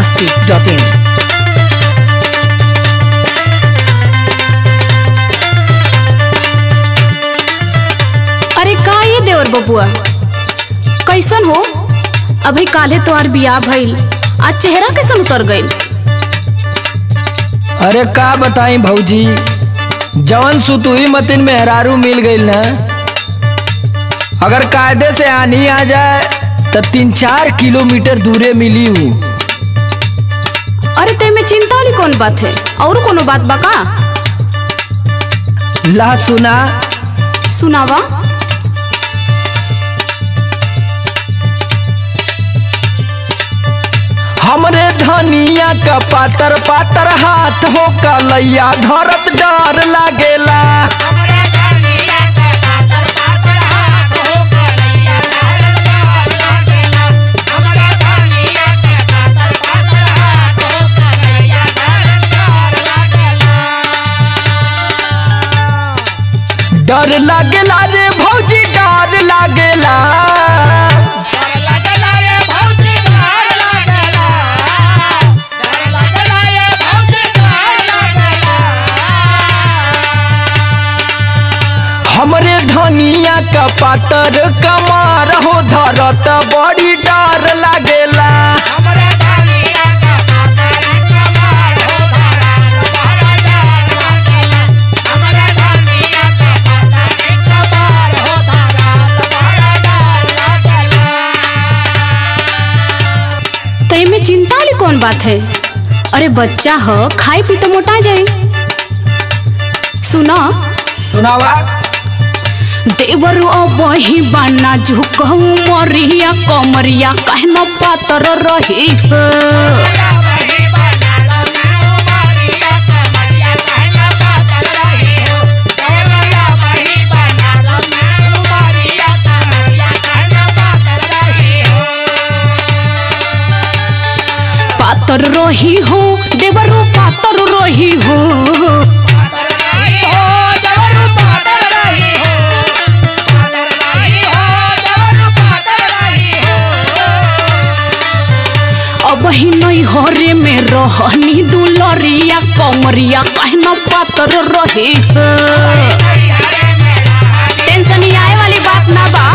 masti.in. अरे का ये देवर बबुआ कैसन हो अभी काले तोहार बियाह भइल आज चेहरा कैसन उतर गइल अरे का बताई भौजी जवन सुतुई मतिन मेहरारू मिल गईल ना अगर कायदे से आनी आ जाए तो तीन चार किलोमीटर दूरे मिली हूँ अरे ते में चिंता वाली कौन बात है और कोनो बात बा का ला सुना सुनावा हमरे धनिया का पातर पातर हाथ हो कलैया धरत डर लागेला डर लागेला रे भौजी डर लागेला हमरे धनिया का पातर कमार हो धरत बड़ी डर लागेला ते में चिंता वाली कौन बात है अरे बच्चा हो खाई पी तो मोटा जाए सुना सुनावा देवर बही बाना झुकहू मरिया कमरिया कहना पातर रही है पातर रही हो देवरो पातर रही हो अब ही नहीं हरे में रहनी दुलरिया कमरिया कहना पातर रही है टेंशन ही आए वाली बात ना बा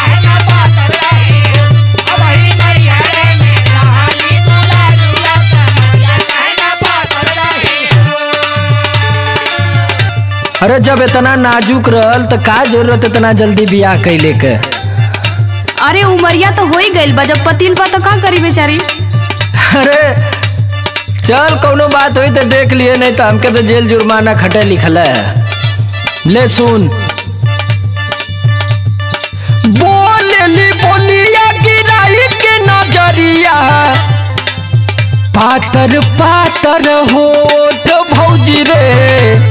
अरे जब इतना नाजुक रहल तो का जरूरत इतना जल्दी बियाह कैले के अरे उमरिया तो हो ही गइल बा जब पतिल बा तो का करी बेचारी अरे चल कौनो बात हुई तो देख लिए नहीं तो हमके तो जेल जुर्माना खटे लिखल है ले सुन बोलेली बोलिया गिराई के नजरिया पातर पातर होठ भौजी रे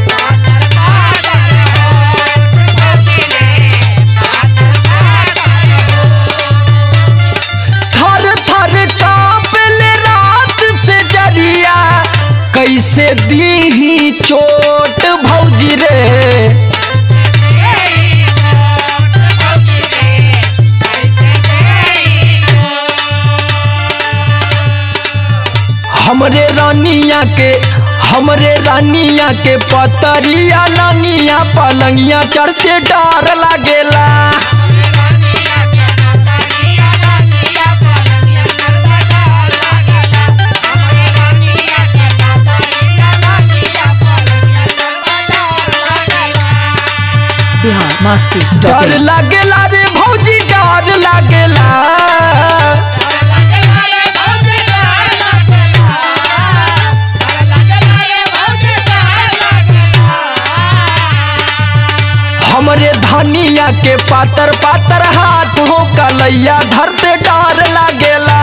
थर थर कांपले रात से जरिया कैसे दी चोट भौजी रे हमरे रानिया के हमरे रानिया के पतरिया लानिया पलंगिया चढ़ते डर लागेला Bihar डर masti.in. लागेला रे भौजी डर लागेला हमरे धनिया के पातर पातर हाथ हो कलैया धरते डर लागेला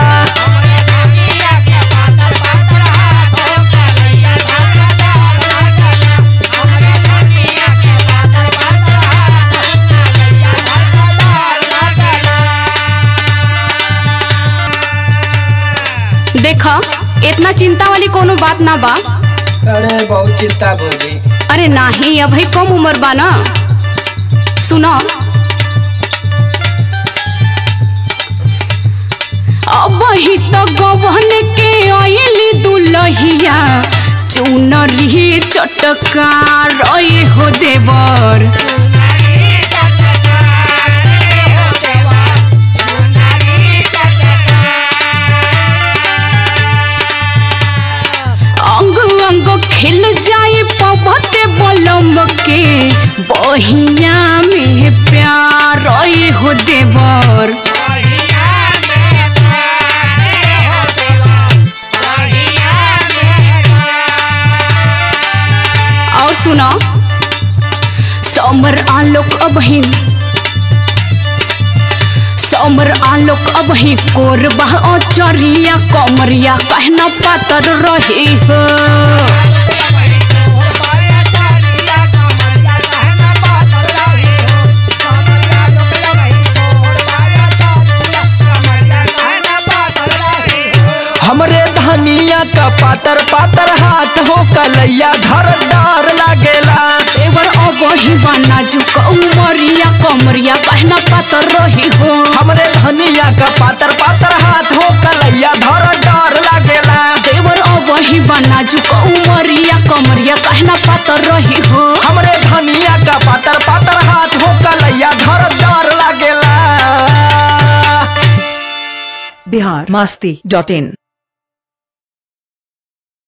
देखा इतना चिंता वाली कोनो बात ना बा अरे बहुत चिंता भौजी अरे नाही अभी कम उम्र बा ना सुनो अब ही तो गवन के आइली दुलहिया चुनरी चटका रही हो देवर अंग अंग खिल जाए पबते बलम के बहिया में प्यार रही हो देवर और सुनो समर आलोक अबही समर आलोक अबही कोरबा चरिया कमरिया कहना पातर रही हो हमरे धनिया का पातर पातर हाथ हो कलैया घरदार लागेला देवर अबही बना जुक उमरिया कमरिया कहना पातर रही हो हमरे धनिया का पातर पातर हाथ हो कलैया घरदार लागेला देवर अबही बना जुक उमरिया कमरिया कहना पातर रही हो हमरे धनिया का पातर पातर हाथ हो कलैया घरदार लागेला बिहार मस्ती डॉट इन